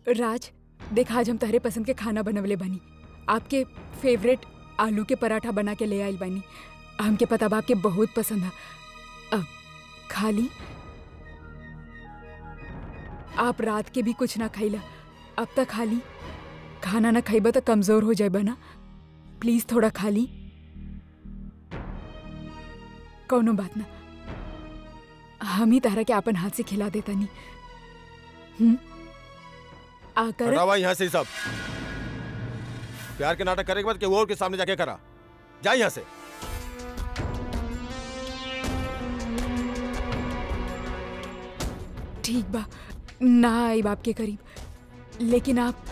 राज देख आज हम तहरे पसंद के खाना बनवले बानी आपके फेवरेट आलू के पराठा बना के ले आइल बानी हमके पता बा आपके बहुत पसंद है अब खा ली आप रात के भी कुछ ना खाइला अब तक खा ली खाना ना खाइबा तो कमजोर हो जाए ना प्लीज थोड़ा खा ली कौनो बात ना हम ही तारा के अपन हाथ से खिला देता नहीं हम्म आकर हटावा यहाँ से ही सब प्यार के नाटक करे के बाद केहू और के सामने जाके करा जा यहाँ से ठीक बा ना आई बाप के करीब लेकिन आप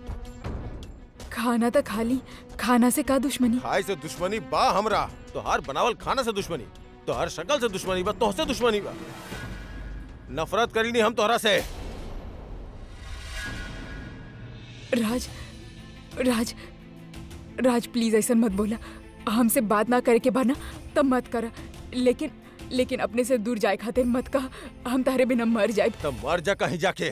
खाना तो खा ली खाना से का दुश्मनी खाए से दुश्मनी बा हमरा तो हर बनावल खाना से दुश्मनी तो हर शक्ल से दुश्मनी बा तोहसे दुश्मनी बा नफरत करी नहीं हम तोहरा से राज राज राज प्लीज ऐसा मत बोला हमसे बात ना करे के बना तब मत करा लेकिन लेकिन अपने से दूर जाए खातिर मत कहा हम तारे बिना मर जाए तब मर जा कहीं जाके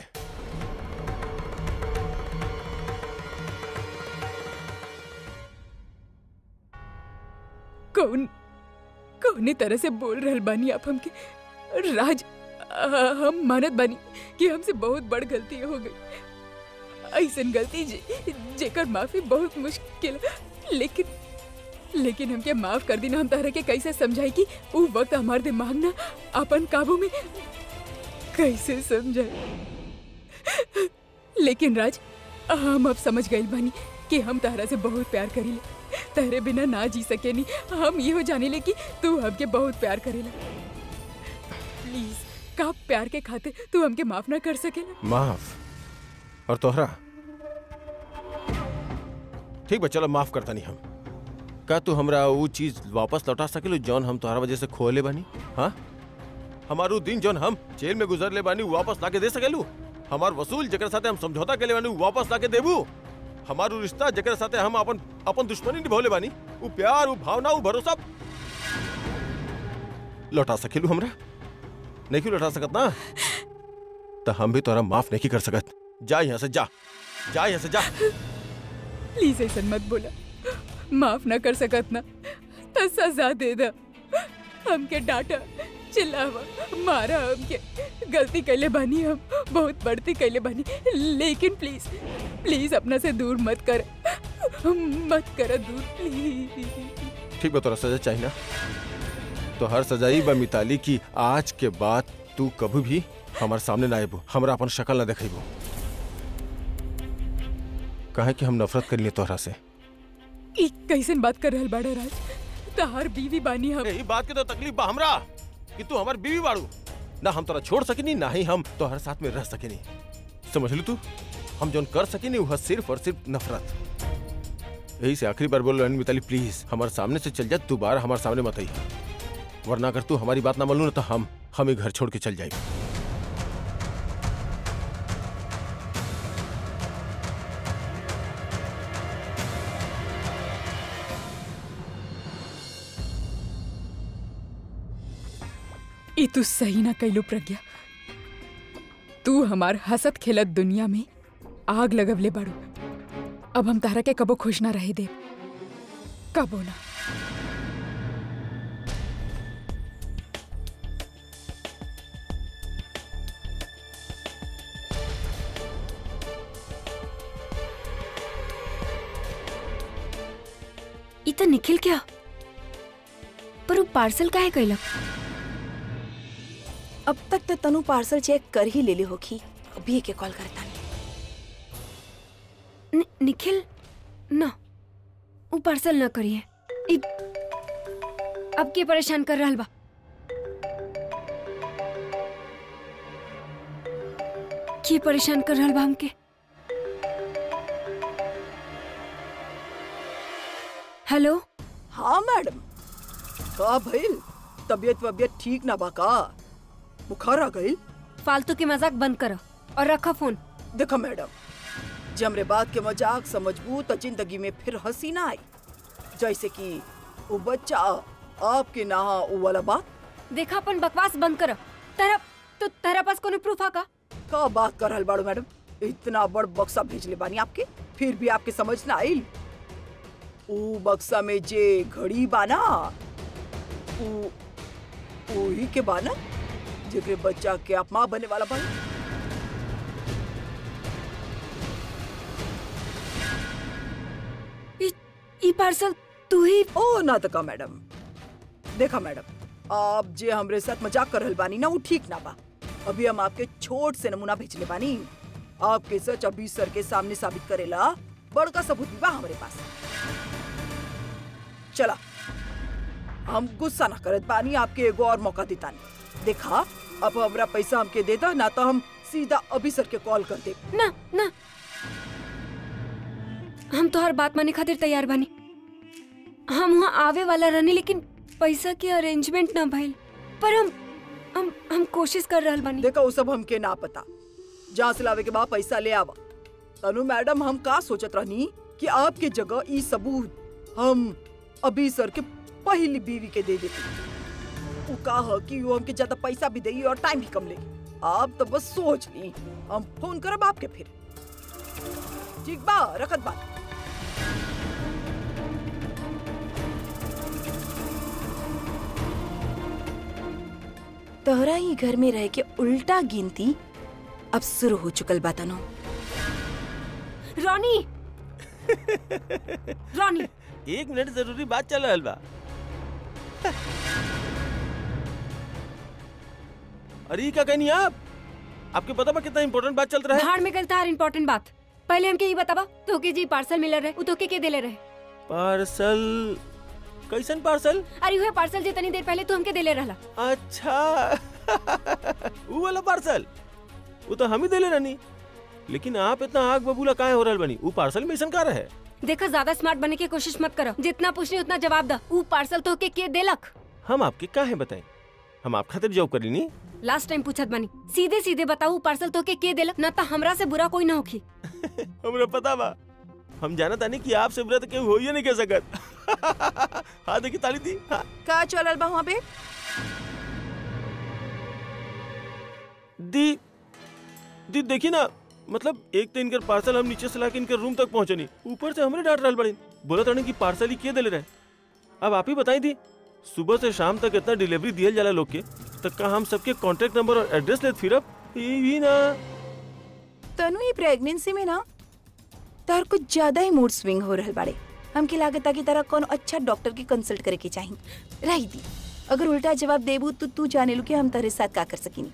कौन कौनी तरह से बोल रहल बानी आप हमके राज आ, हम मानत बानी कि हमसे बहुत बड़ गलती हो गई ऐसन गलती जे, जेकर माफी बहुत मुश्किल है। लेकिन लेकिन हमके माफ कर दी ना हम तारा के कैसे समझाई कि वो वक्त हमारे दिमाग ना अपन काबू में कैसे समझाए लेकिन राज हम अब समझ गए बानी कि हम तारा से बहुत प्यार करीले तेरे बिना ना जी सके नहीं हम ये हो जाने ले कि तू हमके बहुत प्यार करेला प्लीज का प्यार के खाते तू हमके माफ ना कर सकेला माफ और तोहरा ठीक बा चलो माफ करता नहीं हम का तू हमरा वो चीज वापस लौटा सकेलू जौन हम तोहरा वजह से खोले बानी हाँ हमारू दिन जौन हम जेल में गुजर ले बानी उ वापस लाके दे सकेलू हमार वसूल जकर साथे हम समझौता के ले बानी उ वापस लाके देबू हमारू रिश्ता जकर साथे हम अपन अपन दुश्मनी निभौले बानी उ प्यार उ भावना उ भरोसा लौटा सकेलू हमरा नहीं क्यों लौटा सकत ना तो हम भी तोरा माफ नहीं कर सकत जा यहाँ से जा जा यहाँ से जा प्लीज ऐसा मत बोला माफ ना कर सकत ना तो सजा दे दा हमके डांटा चिल्लावा मारा हमके गलती कैले बानी हम बहुत बढ़ती कैले बानी लेकिन प्लीज प्लीज अपना से दूर मत कर मत कर दूर प्लीज ठीक बा तोरा सजा चाहिए ना तो हर सजाई बा मिताली की आज के बाद तू कभी भी हमारे सामने ना आबू हमरा अपन शक्ल ना देखेबू कहे कि हम नफरत कर लिए तोहरा से ई कैसन बात कर रहल बाड़ा राज तहार बीवी बानी हम यही बात के तो तकलीफ बा हमरा कि तू हमार बीवी बाड़ू ना हम तोरा छोड़ सकेनी ना ही हम तोहर साथ में रह सकेनी समझ लू तू हम जोन कर सकेनी वह सिर्फ और सिर्फ नफरत यही से आखिरी बार बोल रही मिताली प्लीज हमारे सामने से चल जा दोबारा हमारे सामने मत आई वरना अगर तू हमारी बात ना मान लू ना तो हम हम ही घर छोड़ के चल जाएंगे ई तू सही ना कैलू प्रज्ञा तू हमार हसत खेलत दुनिया में आग लगवले बाड़ू अब हम तारा के कबो खुश ना रहे दे कबो ना ई त निखिल क्या पर वो पार्सल काहे कैलक अब तक तो तनु पार्सल चेक कर ही ले ली होगी अभी के कॉल करता नि, निखिल न वो पार्सल न करिए ई अब के परेशान कर रहल बा के परेशान कर रहल बा हमके हेलो हाँ मैडम का भइल तबीयत वबियत ठीक ना बा का बुखार आ गई फालतू के मजाक बंद करो और रखो फोन देखो मैडम जमरे बात के मजाक समझबू तो जिंदगी में फिर हंसी ना आई जैसे कि वो बच्चा आपके ना वो वाला बात देखा अपन बकवास बंद करो तेरा तो तेरा पास कोनो प्रूफ है का का बात कर रहल बाड़ू मैडम इतना बड़ बक्सा भेजले बानी आपके फिर भी आपके समझ ना आइल ऊ बक्सा में जे घड़ी बाना ऊ वही के बाना जेकरे बच्चा के आप माँ बने वाला बाना ई ई पार्सल तू ही ओ ना तो का मैडम देखा मैडम आप जे हमरे साथ मजाक कर रहल बानी ना वो ठीक ना बा अभी हम आपके छोट से नमूना भेजले बानी आपके सच अभी सर के सामने साबित करेला बड़का सबूत भी बा हमरे पास चला हम गुस्सा ना करत बानी आपके एगो और मौका देतानी देखा अब हमरा पैसा हमके देता ना तो हम सीधा अभी सर के कॉल कर दे ना ना हम तो हर बात माने खातिर तैयार बानी हम वहाँ आवे वाला रहनी लेकिन पैसा के अरेंजमेंट ना भइल पर हम हम हम कोशिश कर रहल बानी देखा वो सब हमके ना पता जहाँ से लावे के बाद पैसा ले आवा तनु मैडम हम का सोचत रहनी कि आपके जगह ई सबूत हम अभी सर के पहली बीवी के दे देती वो का ह कि वो हमके ज्यादा पैसा भी देगी और टाइम भी कम लेगी आप तो बस सोच ली हम फोन करब आपके फिर ठीक बा रखत बात तोहरा ही घर में रह के उल्टा गिनती अब शुरू हो चुकल बा तनो रॉनी रॉनी एक मिनट जरूरी बात चल रहल बा अरे ई का कहनी आप आपके पता बा कितना इम्पोर्टेंट बात चल रहा है भाड़ में गल तार इम्पोर्टेंट बात पहले हमके ये बतावा तोके जी पार्सल मिलल रहे उ तोके के देले रहे पार्सल कैसन पार्सल अरे हुए पार्सल जे तनी देर पहले तू हमके देले रहला अच्छा वो वाला पार्सल वो तो हम ही देले रहनी लेकिन आप इतना आग बबूला काहे हो रहल बनी वो पार्सल में ऐसन का रहे देखा ज्यादा स्मार्ट बनने की कोशिश मत करो जितना पूछनी उतना जवाब दा उ पार्सल तोके के देलक हम आपके काहे बताएं हम आप खातिर जॉब करी नी लास्ट टाइम पूछत बनी सीधे सीधे बताऊ पार्सल तोके के देलक ना त हमरा से बुरा कोई ना होखी हमरा पता बा हम जाना तानी कि आपसे बुरा तो केहू हो ही नहीं कह सकत हाँ देखी ताली दी हाँ का चलल बा वहाँ पे दी दी देखी ना मतलब एक तो इनकर पार्सल हम नीचे से लाके इनकर रूम तक पहुंचे नहीं ऊपर से हमरे डांट रहल बड़ी बोला तानी कि पार्सल ही किए देले रहे अब आप ही बताई दी सुबह से शाम तक इतना डिलीवरी दियल जाला लोग के तक का हम सबके कॉन्टेक्ट नंबर और एड्रेस लेत फिरब ई भी ना तनु ही प्रेगनेंसी में ना तार कुछ ज्यादा ही मूड स्विंग हो रहल बाड़े हमके लागता कि तारा कौन अच्छा डॉक्टर की कंसल्ट करे के चाही रही दी अगर उल्टा जवाब देबू तो तू जाने लू कि हम तेरे साथ का कर सकीनी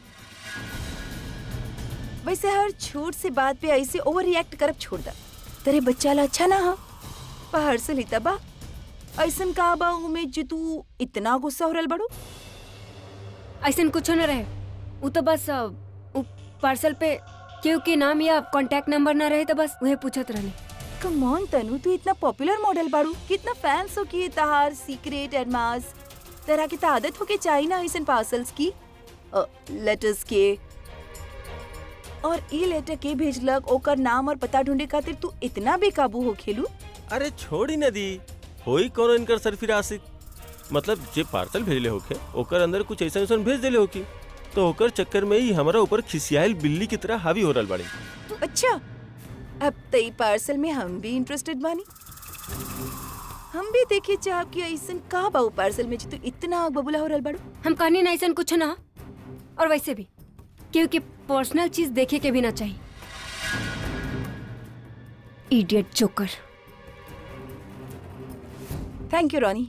वैसे हर छोट से बात पे ऐसे ओवर रिएक्ट करब छोड़ दा तेरे बच्चा ला अच्छा ना हो पहाड़ से लेता बा ऐसन का बा में जे तू इतना गुस्सा हो रहल बड़ू ऐसा कुछ न रहे उ तो बस अ, उ पार्सल पे केहू के नाम या कांटेक्ट नंबर ना रहे तो बस उहे पूछत रहनी कम ऑन तनु तू इतना पॉपुलर मॉडल बाड़ू कितना फैंस हो कि तहार सीक्रेट एडमास तरह की तो आदत हो के चाहिए ना ऐसन पार्सल्स की लेटर्स के और ई लेटर के भेजलक ओकर नाम और पता ढूंढे खातिर तू इतना बेकाबू हो खेलू अरे छोड़ी न दी होई कौन इनकर सरफिरासिक मतलब जे पार्सल भेजले होके ओकर अंदर कुछ ऐसा ऐसा भेज देले होकी तो ओकर चक्कर में ही हमारा ऊपर खिसियाल बिल्ली की तरह हावी हो रहल बाड़ी अच्छा अब तई पार्सल में हम भी इंटरेस्टेड बानी हम भी देखे चाह कि ऐसन का बाऊ पार्सल में जे तू इतना आग बबूला हो रहल बाड़ू हम कहनी ना ऐसा कुछ ना और वैसे भी केहू के पर्सनल चीज देखे के भी ना चाहिए idiot joker thank you Ronnie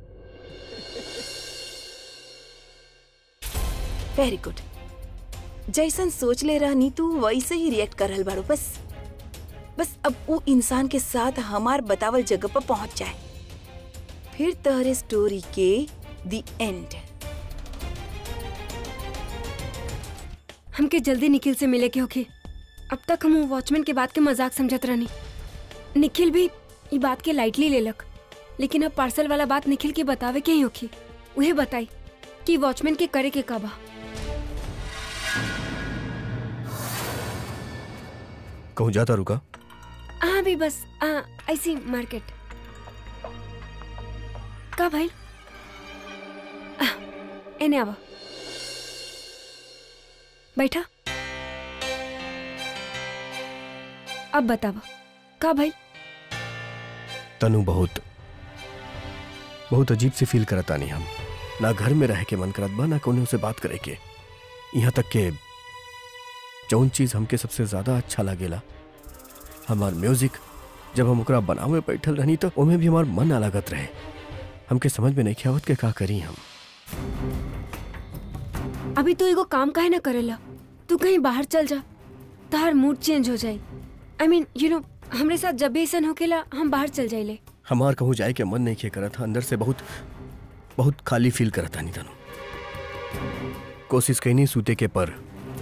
very good जैसन सोच ले रहनी तू वैसे ही रिएक्ट कर रहल बाड़ू बस बस अब वो इंसान के साथ हमार बतावल जगह पर पहुंच जाए फिर तहरे स्टोरी के दी एंड हमके जल्दी निखिल से मिले के होके अब तक हम वॉचमैन के बात के मजाक समझत रहनी निखिल भी ई बात के लाइटली लेलक लेकिन अब पार्सल वाला बात निखिल के बतावे के ही होखी उहे बताई कि वॉचमैन के करे के कबा कहूँ जाता रुका हाँ भी बस आ, ऐसी मार्केट का भाई आ, एने आवा अब बतावा का भाई तनु बहुत बहुत अजीब सी फील करता नहीं हम ना घर में रह के मन करत बा ना कोनो से बात करे के यहाँ तक के जौन चीज हमके सबसे ज्यादा अच्छा लागेला हमार म्यूजिक जब हम ओकरा बनावे बैठल रहनी तो ओमे भी हमार मन अलगत रहे हमके समझ में नहीं आवत के का करी हम अभी तू एगो काम काहे ना करेला तू कहीं बाहर चल जा तार मूड चेंज हो जाए आई मीन यू नो हमरे साथ जब भी ऐसा होकेला हम बाहर चल जाइले हमार कहूँ जाए के मन नहीं खे करत था अंदर से बहुत बहुत खाली फील करता नहीं तनु कोशिश कहीं नहीं सूते के पर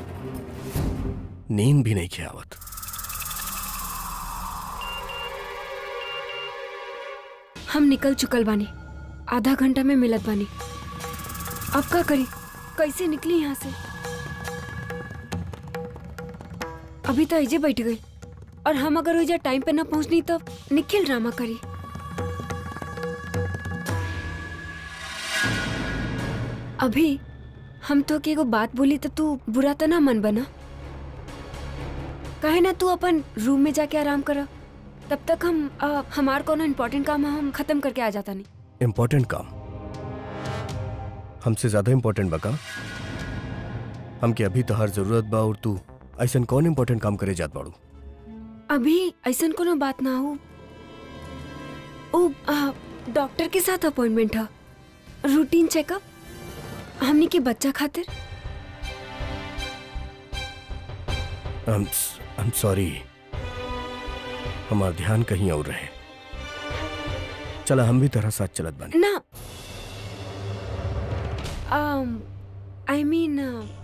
नींद भी नहीं खे आवत हम निकल चुकल बानी आधा घंटा में मिलत बानी अब का करी कैसे निकली यहाँ से अभी तो ऐजे बैठ गई और हम अगर ओइजा टाइम पे ना पहुंचनी तो निखिल ड्रामा करी अभी हम तो के एगो बात बोली तो तू बुरा तो ना मन बना कहे ना तू अपन रूम में जाके आराम करा तब तक हम आ, हमार कोनो इम्पोर्टेंट काम हम खत्म करके आ जाता नहीं इम्पोर्टेंट काम हमसे ज्यादा इम्पोर्टेंट बका हमके अभी तो हर जरूरत बा और तू ऐसा कौन इम्पोर्टेंट काम करे जात बाड़ू अभी ऐसा कोनो बात ना हो ओ आ, डॉक्टर के साथ अपॉइंटमेंट है रूटीन चेकअप हमनी के बच्चा खातिर आई एम सॉरी हमार ध्यान कहीं और रहे चला हम भी तरह साथ चलत बानी ना आई मीन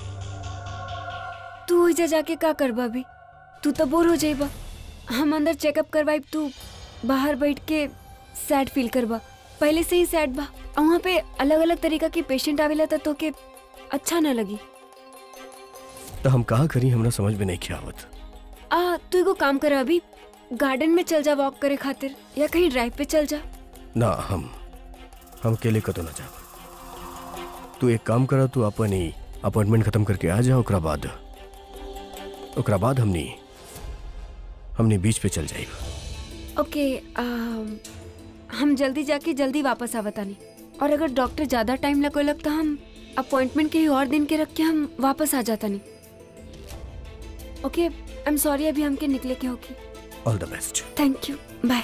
तू ओइजा जाके का करबा अभी तू तो बोर हो जाइबा हम अंदर चेकअप करवाइब तू बाहर बैठ के सैड फील करबा पहले से ही सैड बा और वहाँ पे अलग अलग तरीका के पेशेंट आवेला तो तोके अच्छा ना लगी तो हम कहा करी हमरा समझ में नहीं खे आवत आ तू एगो काम कर अभी गार्डन में चल जा वॉक करे खातिर या कहीं ड्राइव पे चल जा ना हम हम अकेले कतो ना जाब तू एक काम करा तू अपन ही अपॉइंटमेंट खत्म करके आ जा ओकरा बाद ओकरा बाद हमनी हमनी बीच पे चल जाएगा ओके हम जल्दी जाके जल्दी वापस आवतानी और अगर डॉक्टर ज्यादा टाइम लगो लग तो हम अपॉइंटमेंट के ही और दिन के रख के हम वापस आ जाता नहीं ओके आई एम सॉरी अभी हमके निकले के होगी all the best thank you bye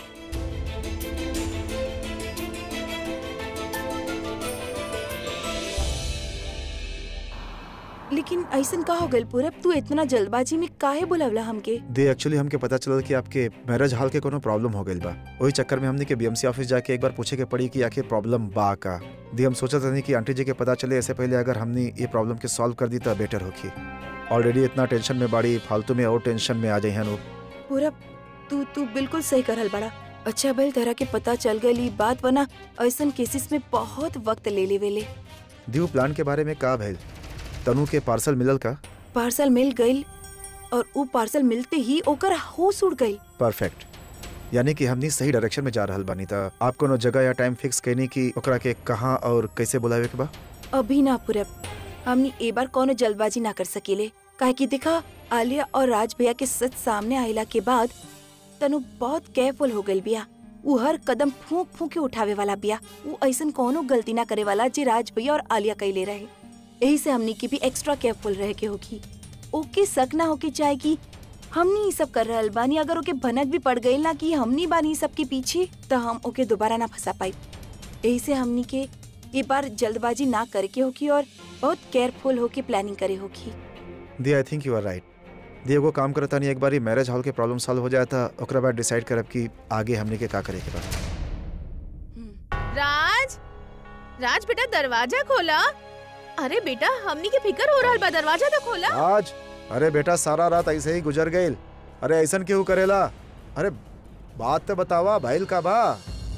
लेकिन ऐसन का हो गइल पूरब तू इतना जल्दबाजी में काहे बुलावला हमके दे एक्चुअली हमके पता चलल कि आपके मैरिज हॉल के कोनो प्रॉब्लम हो गइल बा वही चक्कर में हमने के बीएमसी ऑफिस जाके एक बार पूछे के पड़ी कि आखिर प्रॉब्लम बा का दी हम सोचत रहनी कि आंटी जी के पता चले ऐसे पहले अगर हमने ये प्रॉब्लम के सॉल्व कर दी तो बेटर होगी ऑलरेडी इतना टेंशन में बाड़ी फालतू में और टेंशन में आ जाए हैं पूरब तू तू बिल्कुल सही करल बड़ा अच्छा भइल तरह के पता चल गइल ई बात बना ऐसन केसेस में बहुत वक्त ले लेवेले दीव प्लान के बारे में का भइल तनु के पार्सल मिलल का पार्सल मिल गइल और ऊ पार्सल मिलते ही ओकर होश उड़ गइल परफेक्ट यानी कि हमनी सही डायरेक्शन में जा रहल बानी था आप कोनो जगह या टाइम फिक्स कैनी कि ओकरा के कहाँ और कैसे बुलावे के बा अभी ना पूरब हमनी ए बार कोनो जल्दबाजी ना कर सकेले काहे कि देखा आलिया और राज भैया के सच सामने आइला के बाद तनु बहुत केयरफुल हो गइल बिया ऊ हर कदम फूंक फूंक के उठावे वाला बिया ऊ ऐसन कोनो गलती ना करे वाला जे राज भैया और आलिया कैले रहे यही से हमनी की भी एक्स्ट्रा केयरफुल रहे के होगी ओके शक ना होके चाहे कि हमनी ई सब कर रहल बानी अगर ओके भनक भी पड़ गई ना कि हमनी बानी ई सब के पीछे तो हम ओके दोबारा ना फंसा पाई यही से हमनी के ये बार जल्दबाजी ना करे के होगी और बहुत केयरफुल होके प्लानिंग करे होगी दी I think you are right दी एगो काम करता नहीं एक बार मैरिज हॉल के प्रॉब्लम सॉल्व हो जाए था ओकरा बाद डिसाइड करब कि आगे हमने के का करे के बा राज राज बेटा दरवाजा खोला अरे बेटा हमनी के फिकर हो रहल बा दरवाजा तो खोला आज अरे बेटा सारा रात ऐसे ही गुजर गई अरे ऐसन क्यों करेला अरे बात तो बतावा भाईल का बा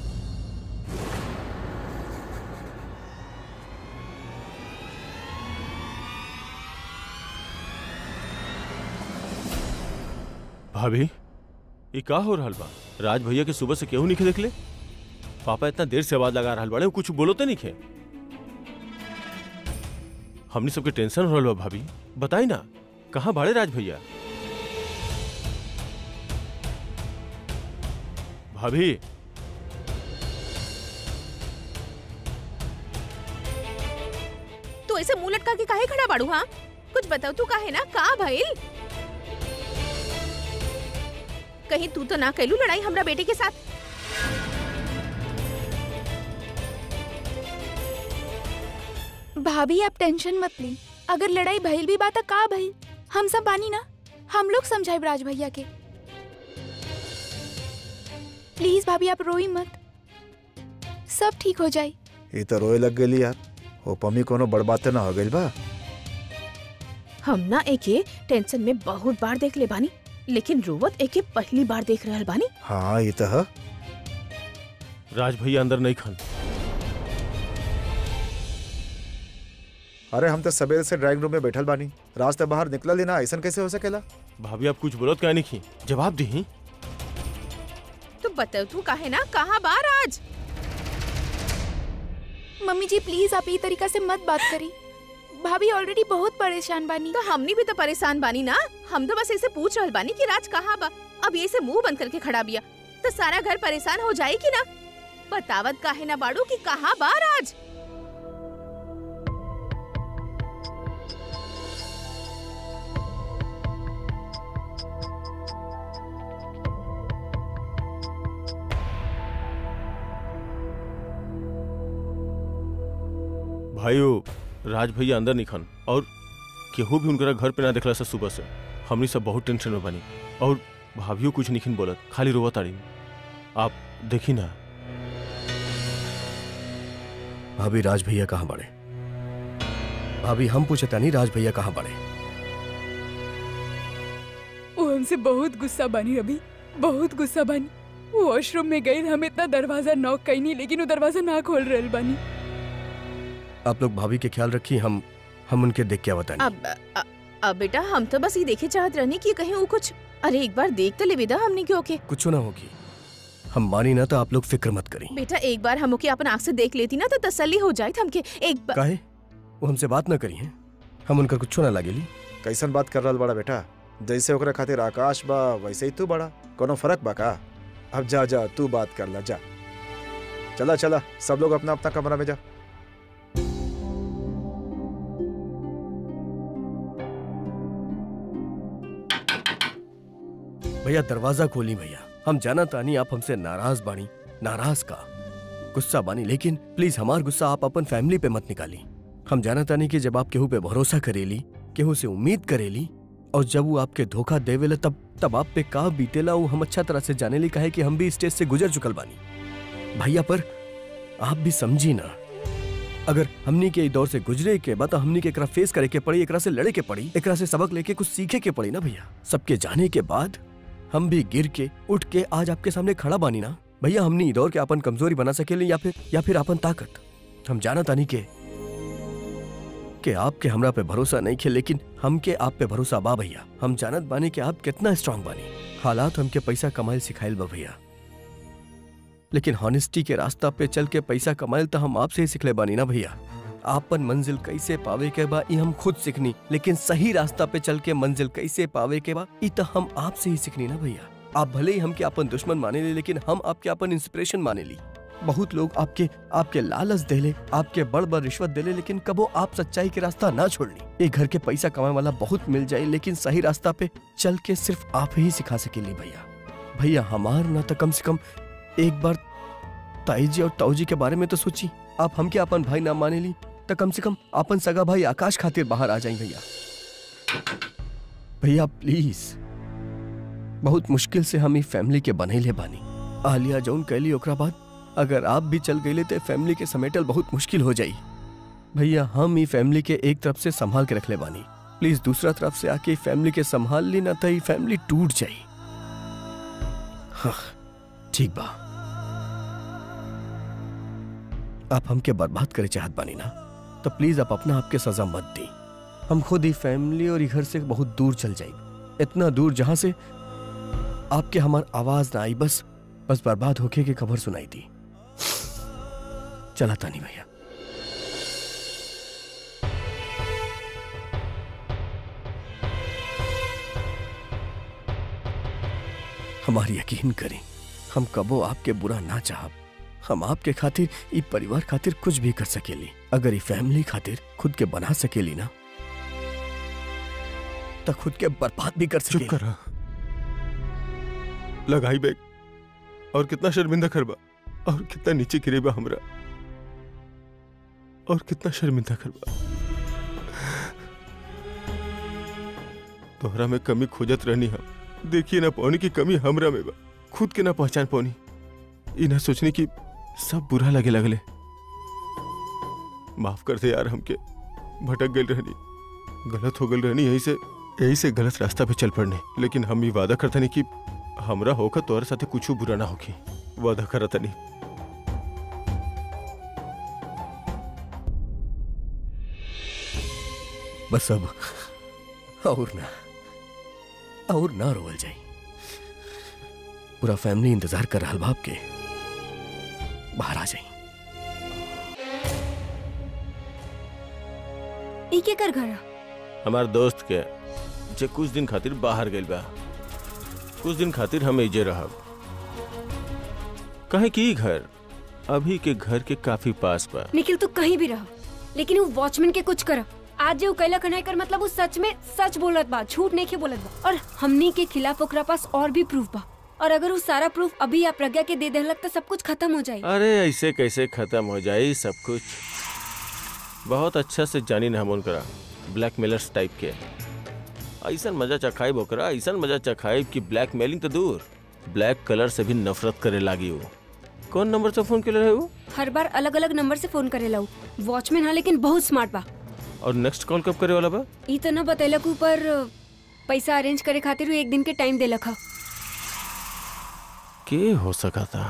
भाभी ये का हो रहल बा राज भैया के सुबह से केहू नहीं देखले पापा इतना देर से आवाज लगा रहल बाड़े कुछ बोलो तो नहीं खे हमनी सबके टेंशन हो रहल बा भाभी बताई ना कहाँ बाड़े राज भैया भाभी तू ऐसे मुंह लटका के काहे खड़ा बाड़ू हाँ कुछ बताओ तू काहे ना का भइल कहीं तू तो ना कैलू लड़ाई हमरा बेटे के साथ भाभी आप टेंशन मत ली अगर लड़ाई भइल भी बात का भइल हम सब बानी ना हम लोग समझाए राज भैया के प्लीज भाभी आप रोई मत सब ठीक हो जाए ये तो रोए लग गई यार हो पमी कोनो बड़ बात ना हो गई बा हम ना एके टेंशन में बहुत बार देख ले बानी लेकिन रोवत एके पहली बार देख रहल बानी हाँ ये तो है राज भैया अंदर नहीं खन अरे हम तो सवेरे से ड्राइंग रूम में बैठल बानी रास्ते बाहर निकलल ही ना ऐसा कैसे हो सकेला भाभी आप कुछ बोलत क्या नहीं की जवाब दी तो बताओ तू काहे ना कहाँ बार आज मम्मी जी प्लीज आप ये तरीका से मत बात करी भाभी ऑलरेडी बहुत परेशान बानी तो हमनी भी तो परेशान बानी ना हम तो बस ऐसे पूछ रहल बानी कि राज कहाँ बा अब ये से मुंह बंद करके खड़ा बिया तो सारा घर परेशान हो जाए कि ना बतावत काहे ना बाड़ू कि कहाँ बा राज भाइयों राज भैया अंदर नहीं खन और केहू भी उनकरा घर पे ना देखला से सुबह से हमनी सब बहुत टेंशन में बनी और भाभियों कुछ नहीं बोलत खाली रोवत ताड़ी आप देखी ना भाभी राज भैया कहाँ बड़े भाभी हम पूछता नहीं राज भैया कहाँ बड़े वो हमसे बहुत गुस्सा बानी अभी बहुत गुस्सा बानी वो वॉशरूम में गई हम इतना दरवाजा नॉक कईनी लेकिन वो दरवाजा ना खोल रहल बानी आप लोग भाभी के ख्याल रखिए हम हम उनके देख के बताएं अब अ- अब बेटा हम तो बस ये देखे चाहत रहनी कि कहीं वो कुछ अरे एक बार देख तो ले विदा हमने क्यों के कुछ ना होगी हम मानी ना तो आप लोग फिक्र मत करें बेटा एक बार हम ओके अपन आँख से देख लेती ना तो तसल्ली हो जाए हमके एक बार काहे वो हमसे बात ना करी हैं हम उनका कुछ ना लागेली कैसन बात कर रहा बड़ा बेटा जैसे ओकरा खातिर आकाश बा वैसे ही तू बड़ा कोनो फर्क बा का अब जा जा तू बात कर ला जा चला चला सब लोग अपना अपना कमरा में जा भैया दरवाजा खोली भैया हम जाना तानी आप हमसे नाराज बानी नाराज का गुस्सा बानी लेकिन प्लीज हमार गुस्सा आप अपन फैमिली पे मत निकाली हम जाना तानी कि जब आप केहू पे भरोसा करेली केहू से उम्मीद करेली और जब वो आपके धोखा देवेला तब तब आप पे का बीतेला वो हम अच्छा तरह से जाने ली कहे कि हम भी स्टेज से गुजर चुकल बानी भैया पर आप भी समझी ना अगर हमनी के ई दौर से गुजरे के बाद तो हमनी के एकरा फेस करे के पड़ी एकरा से लड़े के पड़ी एकरा से सबक लेके कुछ सीखे के पड़ी ना भैया सबके जाने के बाद हम भी गिर के उठ के आज आपके सामने खड़ा बानी ना भैया हमनी ई दौर के अपन कमजोरी बना सकेले या फिर या फिर अपन ताकत हम जाना तानी के कि आपके हमरा पे भरोसा नहीं खे लेकिन हमके आप पे भरोसा बा भैया हम जानत बानी कि आप कितना स्ट्रांग बानी हालात हमके पैसा कमाइल सिखाइल बा भैया लेकिन हॉनेस्टी के रास्ता पे चल के पैसा कमाइल तो हम आपसे ही सिखले बानी ना भैया आपन मंजिल कैसे पावे के बा ई हम खुद सीखनी लेकिन सही रास्ता पे चल के मंजिल कैसे पावे के बा ई तो हम आपसे ही सीखनी ना भैया आप भले ही हमके अपन दुश्मन माने ली लेकिन हम आपके अपन इंस्पिरेशन माने ली बहुत लोग आपके आपके लालच देले आपके बड़ बड़ रिश्वत देले लेकिन कबो आप सच्चाई के रास्ता ना छोड़नी एक घर के पैसा कमाने वाला बहुत मिल जाए लेकिन सही रास्ता पे चल के सिर्फ आप ही सिखा सकेली भैया भैया हमार ना तो कम से कम एक बार ताई जी और ताऊ जी के बारे में तो सोची आप हमके अपन भाई ना माने ली तो कम से कम अपन सगा भाई आकाश खातिर बाहर आ जाए भैया भैया प्लीज बहुत मुश्किल से हम ई फैमिली के बनैले बानी आलिया जौन कैली ओकरा बाद अगर आप भी चल गईले तो फैमिली के समेटल बहुत मुश्किल हो जाई भैया हम ई फैमिली के एक तरफ से संभाल के रखले बानी प्लीज दूसरा तरफ से आके ई फैमिली के संभाल ली ना तो ई फैमिली टूट जाई हाँ ठीक बा आप हमके बर्बाद करे चाहत बानी ना तो प्लीज आप अपना आपके सजा मत दी हम खुद ही फैमिली और ई घर से बहुत दूर चल जाए इतना दूर जहां से आपके हमार आवाज ना आई बस बस बर्बाद होके की खबर सुनाई दी चला तानी भैया हमारी यकीन करें हम कबो आपके बुरा ना चाहब हम आपके खातिर ई परिवार खातिर कुछ भी कर सकेली अगर ई फैमिली खातिर खुद के बना सकेली ना तो खुद के बर्बाद भी कर चुप सकेली करा लगाई बैग और कितना शर्मिंदा करबा और कितना नीचे गिरेबा हमरा और कितना शर्मिंदा करबा तोहरा में कमी खोजत रहनी हम देखिए ना पौनी की कमी हमरा में बा खुद के ना पहचान पौनी ई ना सोचनी कि सब बुरा लगे लगले माफ कर दे यार हमके भटक गई रहनी गलत हो गई रहनी यही से यही से गलत रास्ता पे चल पड़ने लेकिन हम ये वादा करता नहीं कि हमरा होकर तोहरे साथे कुछ बुरा ना होगी वादा करता नहीं बस अब और ना और ना रोवल जाई पूरा फैमिली इंतजार कर रहा बाप के बाहर आ जाई ई के कर घर हमार दोस्त के जे कुछ दिन खातिर बाहर गइल बा कुछ दिन खातिर हम एजे रहब कहे कि ई घर अभी के घर के काफी पास बा निखिल तू कहीं भी रह लेकिन वो वॉचमैन के कुछ कर आज जो कैला कन्हई कर मतलब वो सच में सच बोलत बा झूठ नहीं के बोलत बा और हमनी के खिलाफ ओकरा पास और भी प्रूफ बा और अगर वो सारा प्रूफ अभी या प्रज्ञा के दे देहलक तो सब कुछ खत्म हो जाए अरे ऐसे कैसे खत्म हो जाए सब कुछ बहुत अच्छा से जानी ना हम उनकरा ब्लैकमेलर्स टाइप के ऐसा मजा चखाइब ओकरा ऐसा मजा चखाइब कि ब्लैकमेलिंग तो दूर ब्लैक कलर से भी नफरत करे लागी वो कौन नंबर से फोन के रहे वो हर बार अलग अलग नंबर से फोन करे लाऊ वॉचमैन हाँ लेकिन बहुत स्मार्ट बा और नेक्स्ट कॉल कब करे वाला बा ई तो न बतैलक ऊपर पैसा अरेंज करे खातिर वो एक दिन के टाइम देलक हा के हो सका था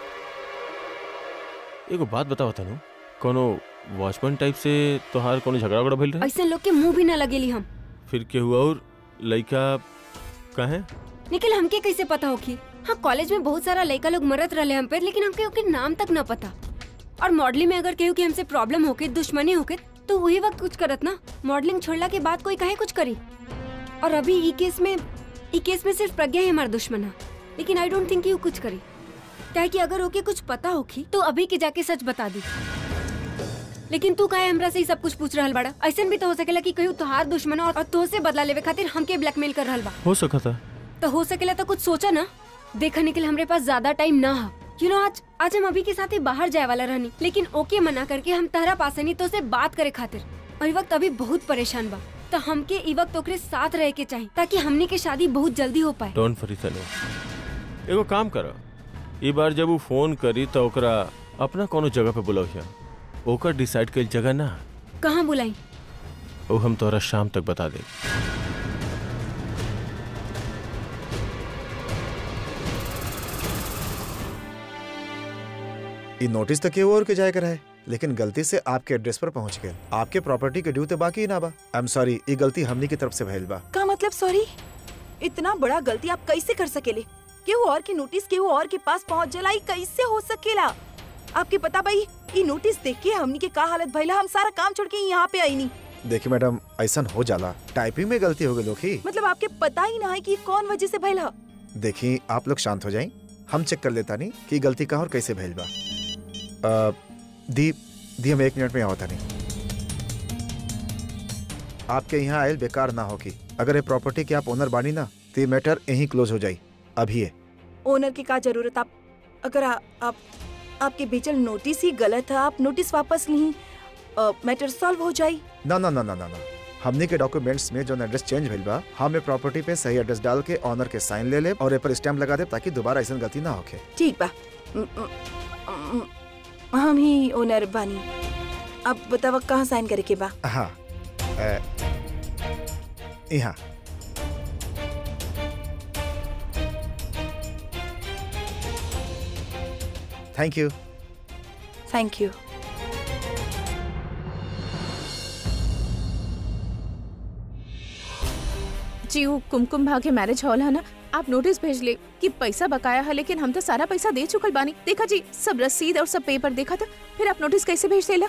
एगो बात बताओ तनु कोनो वॉचमैन टाइप से तोहार कोनो झगड़ा उगड़ा भइल रहे ऐसे लोग के मुंह भी ना लगेली हम फिर के हुआ और लड़का कहे निखिल हमके कैसे पता होगी हाँ कॉलेज में बहुत सारा लड़का लोग मरत रहे हम पे लेकिन हमके ओके नाम तक ना पता और मॉडलिंग में अगर केहू के हमसे प्रॉब्लम होके दुश्मनी होके तो वही वक्त कुछ करत ना मॉडलिंग छोड़ला के बाद कोई कहे कुछ करी और अभी ई केस में ई केस में सिर्फ प्रज्ञा ही हमारा दुश्मन है लेकिन आई डोंट थिंक यू कुछ करी क्या कि अगर ओके कुछ पता होगी तो अभी के जाके सच बता दी लेकिन तू काहे हमरा से ही सब कुछ पूछ रहल बाड़ा ऐसा भी तो हो सकेला कि कहीं तोहार दुश्मन और तो से बदला लेवे खातिर हमके ब्लैकमेल कर रहल बा हो सका था तो हो सकेला तो कुछ सोचा ना देखने के लिए हमरे पास ज्यादा टाइम ना है यू नो आज आज हम अभी के साथ ही बाहर जाए वाला रहनी लेकिन ओके मना करके हम तहरा पास नहीं तो से बात करे खातिर और ई वक्त अभी बहुत परेशान बा तो हमके ई वक्त ओकरे साथ रहे के चाहिए ताकि हमनी के शादी बहुत जल्दी हो पाए डोंट फरी तनु एगो काम करो ई बार जब वो फोन करी तो ओकरा अपना कोनो जगह पे बुलाओ ओकर डिसाइड कइल जगह ना कहाँ बुलाई वो हम तोहरा शाम तक बता दे ये नोटिस तो केहू और के जाए कर है लेकिन गलती से आपके एड्रेस पर पहुंच गए आपके प्रॉपर्टी के ड्यू तो बाकी ही ना बा आई एम सॉरी ये गलती हमनी की तरफ से भइल बा का मतलब सॉरी इतना बड़ा गलती आप कैसे कर सकेले केहू और की नोटिस केहू और के पास पहुंच जला ई कैसे हो सकेला आपके पता भाई ई नोटिस देख के हमनी के का हालत भइला हम सारा काम छोड़ के यहाँ पे आई नहीं देखिए मैडम ऐसा हो जाला टाइपिंग में गलती हो गई लोग मतलब आपके पता ही ना है कि कौन वजह से भइला देखिए आप लोग शांत हो जाएं हम चेक कर लेता नहीं कि गलती कहाँ और कैसे भइल बा अ, दी दी हम एक मिनट में आवता नहीं आपके यहाँ आयल बेकार ना होगी अगर ये प्रॉपर्टी के आप ओनर बानी ना तो ये मैटर यहीं क्लोज हो जाई अभी है ओनर की का जरूरत आप अगर आ, आप आपके बेचल नोटिस ही गलत है आप नोटिस वापस ली मैटर सॉल्व हो जाई ना ना ना ना ना ना हमने के डॉक्यूमेंट्स में जो एड्रेस चेंज भइल बा हम ये प्रॉपर्टी पे सही एड्रेस डाल के ऑनर के साइन ले ले और ए पर स्टैम्प लगा दे ताकि दोबारा ऐसा गलती ना होके ठीक बा उम, उम, उम, हम ही ओनर बानी अब बतावा कहाँ साइन करे के बा हाँ अ, यहाँ थैंक यू थैंक यू जी वो कुमकुम भाग्य मैरिज हॉल है ना आप नोटिस भेज ले कि पैसा बकाया है लेकिन हम तो सारा पैसा दे चुकल बानी देखा जी सब रसीद और सब पेपर देखा था फिर आप नोटिस कैसे भेज देला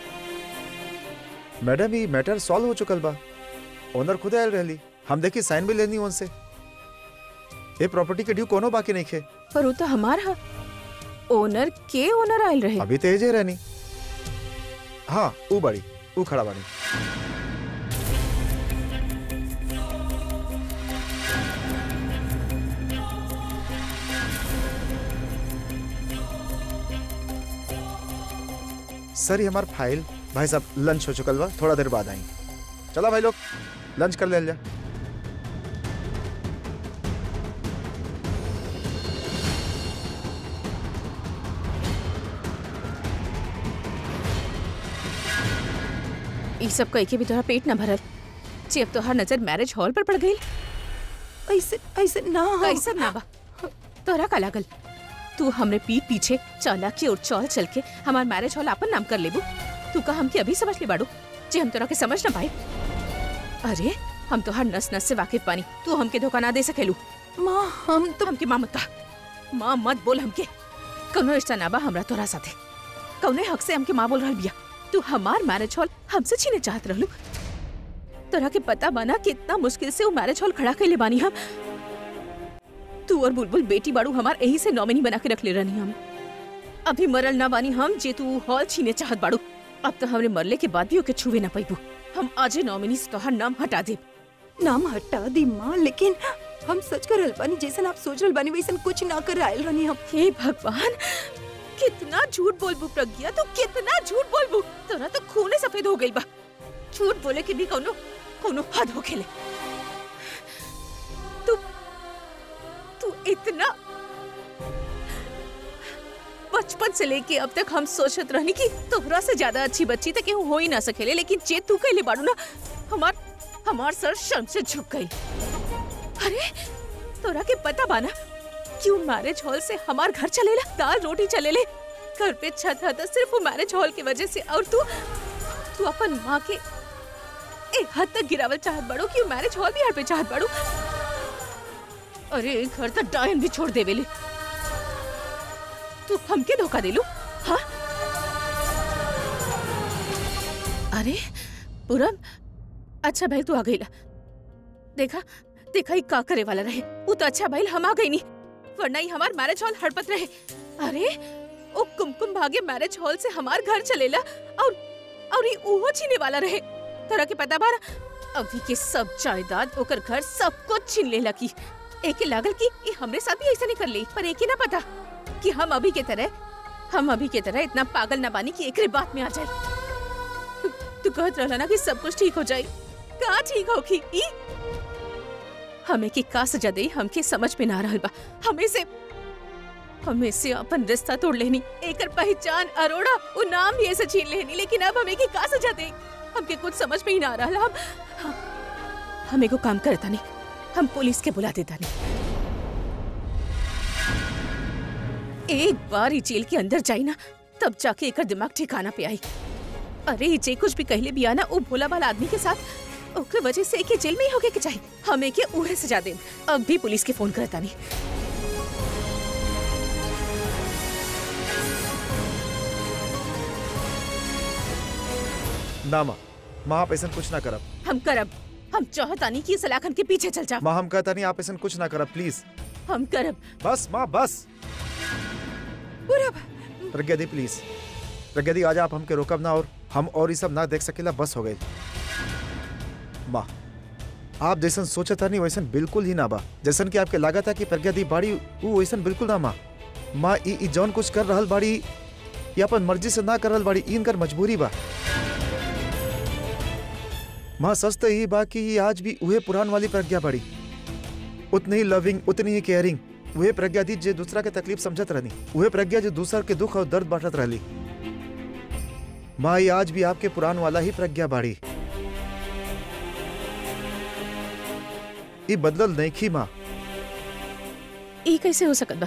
मैडम ये मैटर सॉल्व हो चुकल बा ओनर खुद आयल रहली हम देखी साइन भी लेनी उनसे ये प्रॉपर्टी के ड्यू कोनो बाकी नहीं खे पर वो तो हमार हा ओनर के ओनर आयल रहे अभी तेज है रहनी हाँ ऊ बड़ी ऊ खड़ा बाड़ी सर ये हमार फाइल भाई साहब लंच हो चुकल बा थोड़ा देर बाद आई चला भाई लोग लंच कर ले जा ई सब कह के भी तोरा पेट न भरल जे अब तोहार नजर मैरिज हॉल पर पड़ गई ऐसे ऐसे ना कैसा ना बा तोरा का लागल तू हमरे पीठ पीछे चालाकी और चौल चल के हमार मैरिज हॉल अपन नाम कर लेबू तू का हमके अभी समझ ले बाड़ू जे हम तोरा के समझ ना पाए अरे हम तोहार नस नस से वाकिफ पानी तू हमके धोखा ना दे सकेलू माँ हम तो हमके माँ मत कहा माँ मत बोल हमके कौनो रिश्ता ना बा हमरा तोरा साथे कौने हक से हमके माँ बोल रहल बिया तू हमार मैरिज हॉल हमसे छीने चाहत रहलू तोरा के पता बना कितना मुश्किल से वो मैरिज हॉल खड़ा कैले बानी हम तू और बुलबुल बेटी बाड़ू हमार यही से नॉमिनी बना के रख ले रहनी हम अभी मरल ना बानी हम जे तू हॉल छीने चाहत बाड़ू अब तो हमरे मरले के बाद भी ओके छुवे ना पाइबू हम आजे नॉमिनी से तोहार नाम हटा दे नाम हटा दी माँ लेकिन हम सच कर रहल बानी जैसन आप सोच रहल बानी वैसन कुछ ना कर आयल रहनी हम हे भगवान कितना झूठ बोलबू प्रज्ञा तू कितना झूठ बोलबू तोरा तो खूने सफेद हो गई बा झूठ बोले के भी कोनो कोनो हद हो खेले तू तू इतना बचपन से लेके अब तक हम सोचत रहनी कि तोहरा से ज्यादा अच्छी बच्ची तक केहू हो ही ना सकेले लेकिन जे तू कहले बाड़ू ना हमार हमार सर शर्म से झुक गई अरे तोरा के पता बाना क्यों मैरिज हॉल से हमार घर चलेला दाल रोटी चलेले घर पे छत था तो सिर्फ वो मैरिज हॉल की वजह से और तू तू अपन माँ के एक हद तक गिरावल चाहत बड़ो कि मैरिज हॉल भी हर पे चाहत बड़ो अरे घर तक डायन भी छोड़ देवेले तू हमके धोखा देलू हाँ अरे पूरम अच्छा भाई तू आ गईला देखा देखा ही का करे वाला रहे वो तो अच्छा भाई हम आ गई नहीं वरना ही हमार मैरिज हॉल हड़पत रहे अरे ओ कुमकुम भागे मैरिज हॉल से हमार घर चलेला और और ये उहो छीने वाला रहे तोरा के पता बारा अभी के सब जायदाद ओकर घर सब कुछ छीन लेला की एके लागल कि ये हमरे साथ भी ऐसा नहीं कर ली पर एके ना पता कि हम अभी के तरह हम अभी के तरह इतना पागल ना बानी कि एकरे बात में आ जाए तू- तू कहत रहला ना कि सब कुछ ठीक हो जाए का ठीक होखी ई हमें की का सजा दे हमके समझ में ना रहल बा हमें से हमें से अपन रिश्ता तोड़ लेनी एकर पहचान अरोड़ा वो नाम भी ऐसे छीन लेनी लेकिन अब हमें की का सजा दे हमके कुछ समझ में ही ना आ रहा हम हम- हमें को काम करता नहीं हम पुलिस के बुला देता नहीं एक बार ही जेल के अंदर जाई ना तब जाके एकर दिमाग ठिकाना पे आई अरे ये जे कुछ भी कहले भी आना वो भोला भाला आदमी के साथ ओकरे वजह से एके जेल में ही होके के चाहिए हमें के उहे सजा दे अब भी पुलिस के फोन करता नहीं ना माँ माँ आप ऐसा कुछ ना करब हम करब हम चाहता नहीं कि ये सलाखन के पीछे चल जा माँ हम कहता नहीं आप ऐसा कुछ ना करब प्लीज हम करब बस माँ बस प्रज्ञा दी प्लीज प्रज्ञा दी आज आप हमके रोकब ना और हम और ये सब ना देख सकेला बस हो गई माँ आप जैसन सोचा था नहीं वैसन बिल्कुल ही ना बा जैसन कि आपके लागत था कि प्रज्ञा दी बाड़ी वो वैसन बिल्कुल ना माँ माँ ई ई जौन कुछ कर रहल बाड़ी ये अपन मर्जी से ना कर रहल बाड़ी ई इनकर मजबूरी बा माँ सच तो यही बा कि ये आज भी उहे पुरान वाली प्रज्ञा बाड़ी उतनी ही लविंग उतनी ही केयरिंग वही प्रज्ञा थी जो दूसरा के तकलीफ समझत रहनी वही प्रज्ञा जो दूसरा के दुख और दर्द बांटत रहली माँ ये आज भी आपके पुरान वाला ही प्रज्ञा बाड़ी ये बदलल नहीं खी माँ ई कैसे हो सकत बा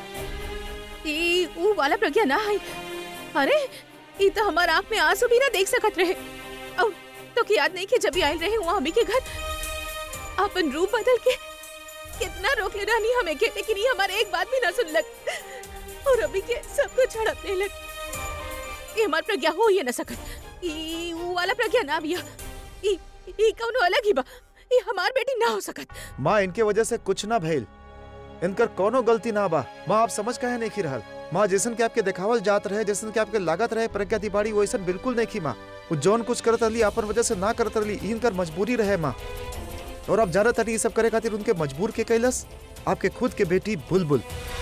ई ऊ वाला प्रज्ञा ना है अरे ई तो हमार आंख में आंसू भी ना देख सकत रहे और तो की याद नहीं कि जब भी आयल रहे वहाँ हमी के घर अपन रूप बदल के कितना रोक ले रहनी हमें के लेकिन ये हमारे एक बात भी ना सुनलक और अभी के सब कुछ हड़पने लग ये हमार प्रज्ञा हो ही ना सकत ई ऊ वाला प्रज्ञा ना बिया ई ई कौनो अलग ही बा ई हमार बेटी ना हो सकत माँ इनके वजह से कुछ ना भइल इनकर कोनो गलती ना बा माँ आप समझ काहे नहीं की रहल माँ जैसन के आपके देखावल जात रहे जैसन के आपके लागत रहे प्रज्ञा तिवारी वैसन बिल्कुल नहीं की माँ वो जौन कुछ करत रही अपन वजह से ना करत रही ई इनकर मजबूरी रहे माँ और आप जानत रही ये सब करे खातिर उनके मजबूर के कैलस आपके खुद के बेटी बुलबुल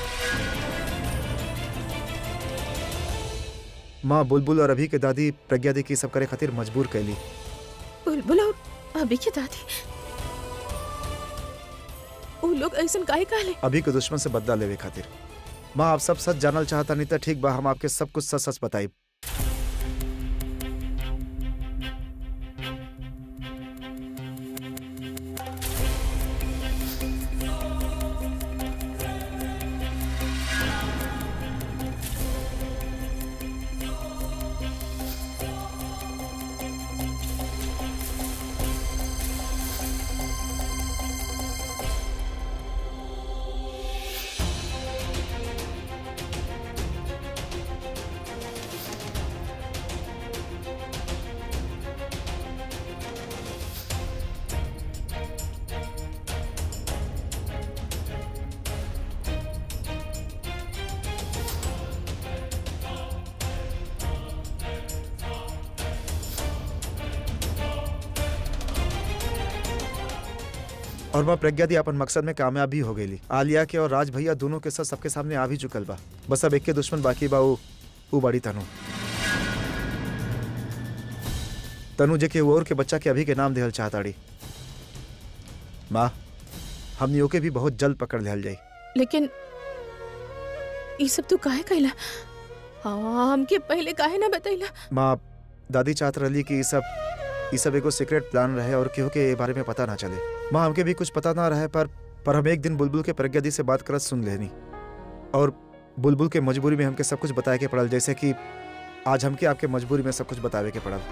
माँ बुलबुल और अभी के दादी प्रज्ञा दी की सब करे खातिर मजबूर कैली बुलबुल और अभी की दादी वो लोग ऐसा काहे कहले अभी के दुश्मन से बदला लेवे खातिर माँ आप सब सच जानल चाहता नहीं तो ठीक बा हम आपके सब कुछ सच सच बताई और माँ प्रज्ञा दी अपन मकसद में कामयाब भी हो गई आलिया के और राज भैया दोनों के साथ सबके सामने आ भी चुकल बा बस अब एक के दुश्मन बाकी बा उ उ बड़ी तनु तनु जे के वो और के बच्चा के अभी के नाम देहल चाहताड़ी माँ हमनी ओके भी बहुत जल्द पकड़ लिहल जाई लेकिन ये सब तू काहे कहला हाँ हमके पहले काहे ना बतैला माँ दादी चाहत रही कि ई सब ई सब एगो सीक्रेट प्लान रहे और केहू के ए बारे में पता ना चले माँ हमके भी कुछ पता ना रहे पर पर हम एक दिन बुलबुल के प्रज्ञा दी से बात करत सुन लेनी और बुलबुल के मजबूरी में हमके सब कुछ बताए के पड़ल जैसे कि आज हमके आपके मजबूरी में सब कुछ बतावे के पड़ल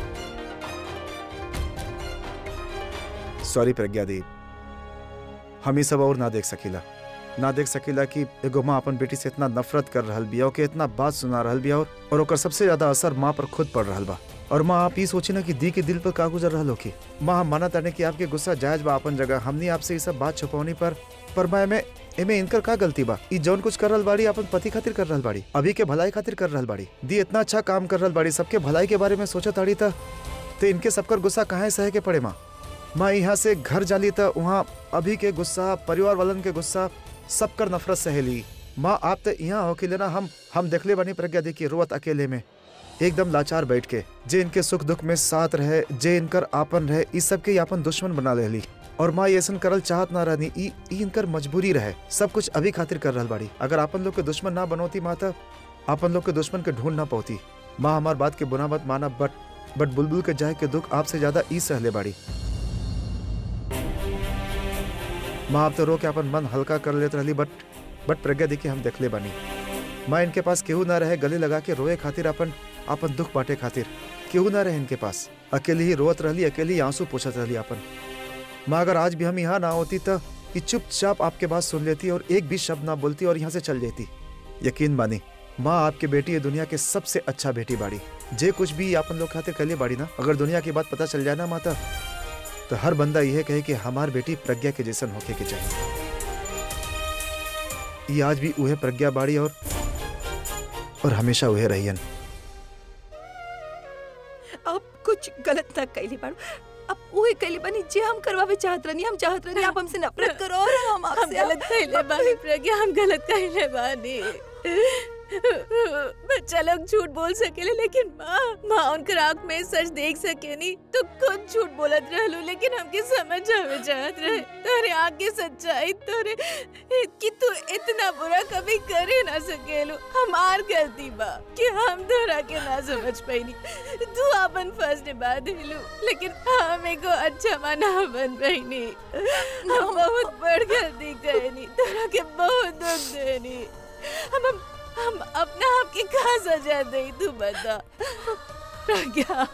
सॉरी प्रज्ञा दी हम ही सब और ना देख सकीला ना देख सकीला कि एगो माँ अपन बेटी से इतना नफरत कर रहल बिया ओके इतना बात सुना रहल बिया और और ओकर सबसे ज्यादा असर माँ पर खुद पड़ रहल बा और माँ आप ही सोची ना कि दी के दिल पर का गुजर रहल होकी माँ हम माना ताने कि आपके गुस्सा जायज बा अपन जगह हमनी आपसे ये सब बात छुपौनी पर पर मैं में एमे इनकर का गलती बा ई जौन कुछ कर रहल बाड़ी अपन पति खातिर कर रहल बाड़ी अभी के भलाई खातिर कर रहल बाड़ी दी इतना अच्छा काम कर रहल बाड़ी सबके भलाई के बारे में सोचत ताड़ी त तो इनके सबकर गुस्सा काहे सहे के पड़े माँ माँ यहाँ से घर जाली त वहाँ अभी के गुस्सा परिवार वालन के गुस्सा सबकर नफरत सहेली माँ आप तो यहाँ हो के लेना हम हम देखले बनी प्रज्ञा देखिए रोवत अकेले में एकदम लाचार बैठ के जे इनके सुख दुख में साथ रहे जे इनकर आपन रहे इस सब के आपन दुश्मन बना लेली और माँ ये ऐसन करल चाहत ना रहनी ई ई इनकर मजबूरी रहे सब कुछ अभी खातिर कर रहल बाड़ी अगर आपन लोग के दुश्मन ना बनोती माँ त आपन लोग के दुश्मन के ढूंढ ना पाती माँ हमार बात के बुना मत माना बट बट बुलबुल के जाए के दुख आपसे ज्यादा ई सहले बाड़ी माँ आप तो रो के अपन मन हल्का कर लेत रहली बट बट प्रज्ञा देखी हम देखले बानी माँ इनके पास केहू ना रहे गले लगा के रोए खातिर अपन अपन दुख बांटे खातिर केहू ना रहे इनके पास अकेली ही रोत रहली अकेली ही आंसू पोछत रहली अपन माँ अगर आज भी हम यहाँ ना होती तो कि चुपचाप आपके बात सुन लेती और एक भी शब्द ना बोलती और यहाँ से चल जाती यकीन मानी माँ आपकी बेटी ये दुनिया के सबसे अच्छा बेटी बाड़ी जे कुछ भी अपन लोग खातिर कले बाड़ी ना अगर दुनिया की बात पता चल जाए ना माता तो हर बंदा यह कहे कि हमार बेटी प्रज्ञा के जैसन होके के चाहिए ये आज भी उहे प्रज्ञा बाड़ी और और हमेशा उहे रहियन अब कुछ गलत ना कैली बाड़ू अब उहे कैली बनी जे हम करवावे चाहत रहनी हम चाहत रहनी आप हमसे नफरत करो और हम हम आपसे गलत कहले बानी प्रज्ञा हम गलत कहले बानी बच्चा लोग झूठ बोल सकेले लेकिन माँ माँ उनकर आँख में सच देख सके नहीं तो खुद झूठ बोलत रहलू लेकिन हमके समझ आवे चाहत रहे तोरे आँख की सच्चाई तोरे कि तू इतना बुरा कभी करे ना सकेलू हमार गलती बा कि हम तोरा के ना समझ पैनी तू अपन फर्ज निभा देलू लेकिन हम एगो अच्छा माँ ना बन पैनी हम बहुत बड़ गलती करनी तोरा के बहुत दुख देनी हम हम हम अपना आप की कहा सजा दे तू बता प्रज्ञा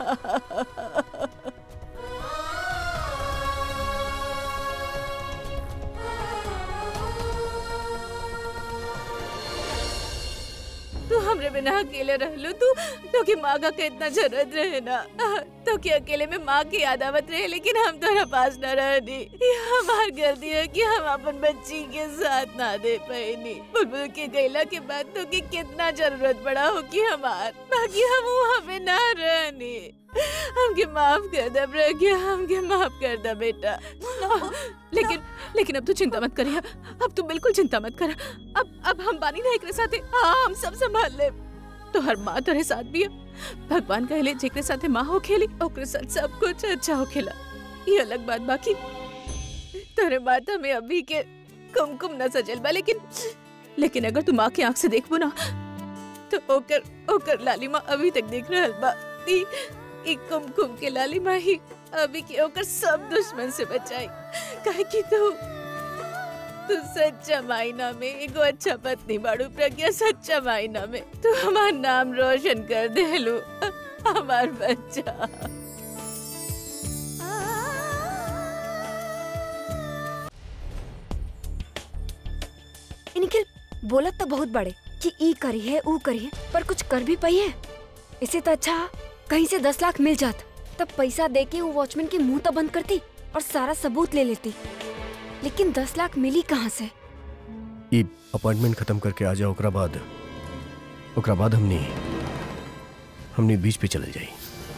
तू हम हमरे बिना अकेले रहलू तू तो कि माँ का कितना जरूरत रहे ना तो कि अकेले में माँ की याद आवत रहे लेकिन हम तोरा पास न रहनी ये हमार गलती है कि हम अपन बच्ची के साथ ना दे पाईनी बुलबुल के गैला के बाद तो कि कितना जरूरत पड़ा हो कि हमार बाकी हम वहाँ पे ना रहनी हमके माफ कर दे प्रज्ञा हमके माफ कर दे बेटा लेकिन लेकिन अब तू चिंता मत करिया अब तू बिल्कुल चिंता मत कर अब अब हम बानी ना एकरे साथे हाँ हम सब संभाल ले तो हर माँ तोरे साथ भी है भगवान कहले जेकरे साथे माँ हो खेली ओकरे साथ सब कुछ अच्छा हो खेला ये अलग बात बाकी तोरे माथा में अभी के कुमकुम न सजल बा लेकिन लेकिन अगर तू माँ के आंख से देखबो ना तो ओकर ओकर लाली माँ अभी तक देख रहल बा ई ई कुमकुम के लाली माँ ही अभी के ओकर सब दुश्मन से बचाई काहे कि तू तू सच्चा मायना में एगो अच्छा पत्नी बाड़ू प्रज्ञा सच्चा मायना में तू हमार नाम रोशन कर देलू हमार बच्चा ई निखिल बोलत तो बहुत बड़े कि ई करी है ऊ करी है पर कुछ कर भी पाई है इससे तो अच्छा कहीं से दस लाख मिल जात तब पैसा दे के वो वॉचमैन के मुंह तो बंद करती और सारा सबूत ले लेती लेकिन दस लाख मिली कहाँ से ई अपॉइंटमेंट खत्म करके आ जाओ ओकरा बाद ओकरा बाद हमनी हमनी बीच पे चले जाई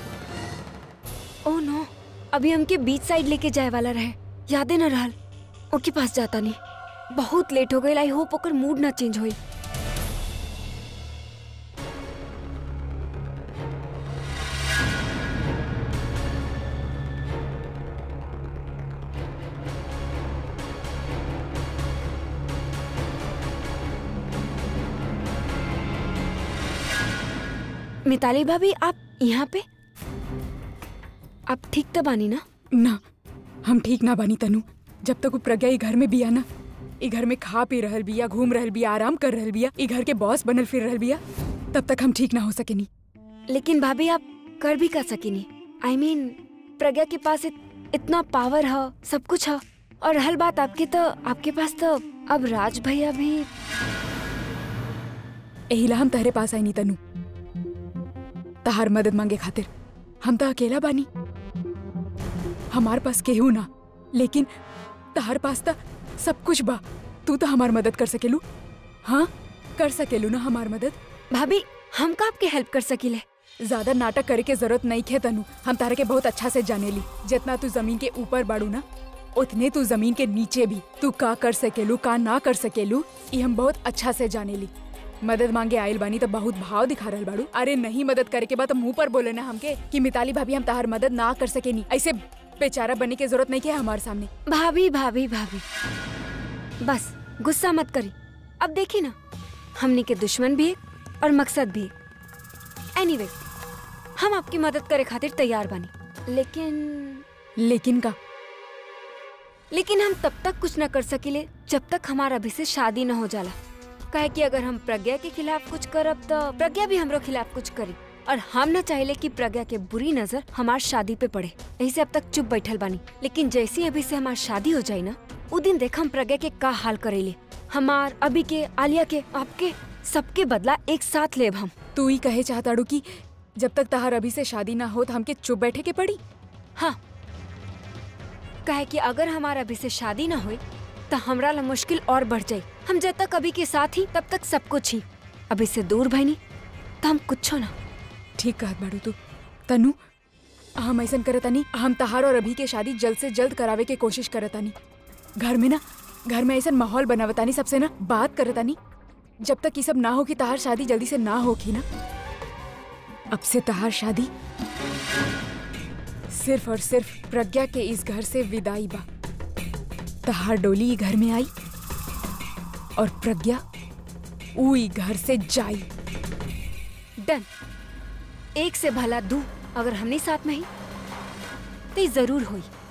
ओह नो अभी हमके बीच साइड लेके जाए वाला रहे यादे न रहल ओके पास जाता नहीं बहुत लेट हो गई आई होप ओकर मूड ना चेंज होई मिताली भाभी आप यहाँ पे आप ठीक तो बानी ना ना हम ठीक ना बानी तनु जब तक वो प्रज्ञा ई घर में बिया ना ई घर में खा पी रहल बिया घूम रहल बिया आराम कर रहल बिया ई घर के बॉस बनल फिर रहल बिया तब तक हम ठीक ना हो सकेनी लेकिन भाभी आप कर भी कर सकीनी आई I मीन mean, प्रज्ञा के पास इत, इतना पावर है सब कुछ है और रहल बात आपके तो आपके पास तो अब राज भैया भी एहिला हम तहरे पास आई नी तनु तहार मदद मांगे खातिर हम तो अकेला बानी हमार पास केहू ना लेकिन तहार पास तो सब कुछ बा तू तो हमार मदद कर सकेलू हाँ कर सकेलू ना हमार मदद भाभी हम का आपके हेल्प कर सकीले ज्यादा नाटक करे के जरूरत नहीं खे तनु हम तारे के बहुत अच्छा से जाने ली जितना तू जमीन के ऊपर बाड़ू ना उतने तू जमीन के नीचे भी तू का कर सकेलू का ना कर सकेलू ये हम बहुत अच्छा से जाने ली मदद मांगे आयल बानी तो बहुत भाव दिखा रहल बाड़ू अरे नहीं मदद करे के बाद तो मुंह पर बोले ना हमके कि मिताली भाभी हम तार मदद ना कर सके नी ऐसे बेचारा बनने की जरूरत नहीं है हमारे सामने भाभी भाभी भाभी बस गुस्सा मत करी अब देखी ना हमने के दुश्मन भी एक और मकसद भी एक एनीवे हम आपकी मदद करे खातिर तैयार बानी लेकिन लेकिन का लेकिन हम तब तक कुछ न कर सकीले जब तक हमारा अभी से शादी न हो जाला काहे कि अगर हम प्रज्ञा के खिलाफ कुछ करब तो प्रज्ञा भी हमरो खिलाफ कुछ करी और हम न चाहले कि प्रज्ञा के बुरी नजर हमार शादी पे पड़े यही से अब तक चुप बैठल बानी लेकिन जैसे अभी से हमार शादी हो जाए ना उ दिन देख हम प्रज्ञा के का हाल करेले हमार अभी के आलिया के आपके सबके बदला एक साथ लेब हम तू ही कहे चाहताड़ू कि जब तक तहार अभी से शादी ना हो तो हमके चुप बैठे के पड़ी हाँ कहे कि अगर हमारा अभी से शादी ना हुई तो हमरा ला मुश्किल और बढ़ जाई हम जब तक अभी के साथ ही तब तक सब कुछ ही अभी से दूर भईनी तो हम कुछ ना ठीक कहत बाड़ू तू तनु हम ऐसन करतानी हम तहार और अभी के शादी जल्द से जल्द करावे के कोशिश करतानी घर में ना घर में ऐसा माहौल बनावतानी सबसे ना बात करतानी जब तक ये सब ना हो कि तहार शादी जल्दी से ना होगी ना अब से तहार शादी सिर्फ और सिर्फ प्रज्ञा के इस घर से विदाई बा तहार डोली ई घर में आई और प्रज्ञा ऊ ई घर से जाई डन एक से भला दू अगर हमने साथ में ही तो ये जरूर हुई